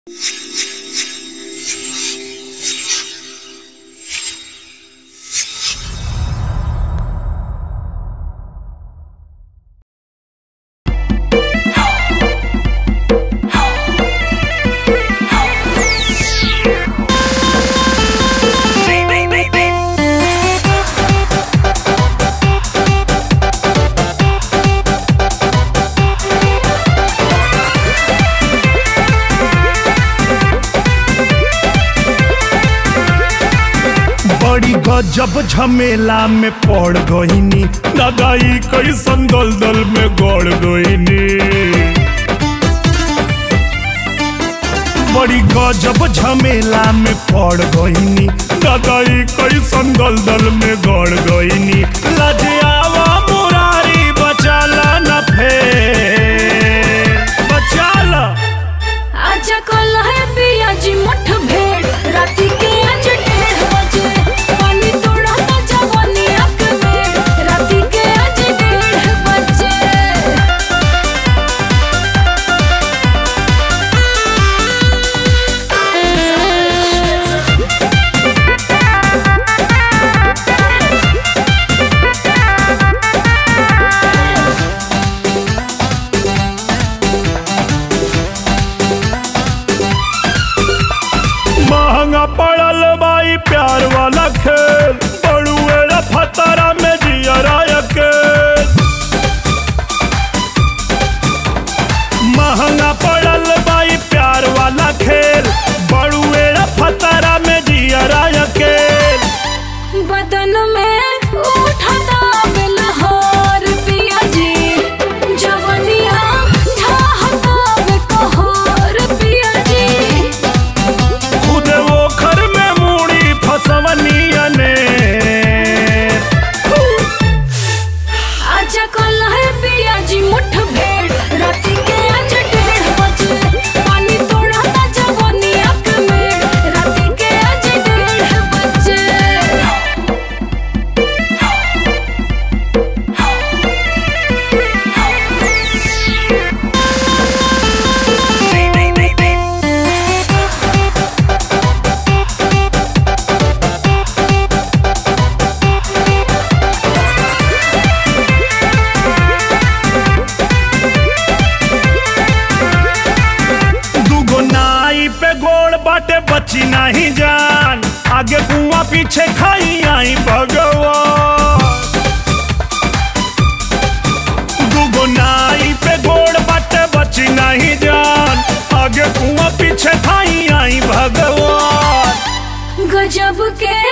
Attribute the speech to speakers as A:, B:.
A: बड़ी गजब झमेला में पड़ गईनी दादाई कैसन दलदल में गड़ गईनी बड़ी गजब झमेला में पड़ गईनी दादाई कैसन दलदल में गड़ गईनी लजियावा मुरारी बचाला न फेर बचाला
B: आजा कल है पियाजी मुठ भेड़ राती के आज डेढ़ बजे पानी तोड़ा तो जवानी आँख में राती के आज डेढ़ बजे
A: महंगा पड़ल बाई प्यार वाला खेल बड़ुएरा फतरा में जियरा अकेल महंगा पड़ल बाई प्यार वाला खेल बड़ुएरा फतरा में जियरा अकेल
B: बदन में उठता बेलहर पियाजी जवनिया ढाहता बेकहर पियाजी
A: खुद वो घर में मूड़ी फसवनिया ने
B: आजा कल है पियाजी मुठ भेड़ राती के आज डेढ़ बजे पानी तोड़ा ता जवानी आँख में राती के आज डेढ़ बजे
A: दुगो नाई पे गोड़ बाटे बची नहीं जान आगे कुआं पीछे खाई आई भगवान दुगो नाई पे गोड़ बाटे बची नहीं जान आगे कुआं पीछे खाई आई भगवान
B: गजब के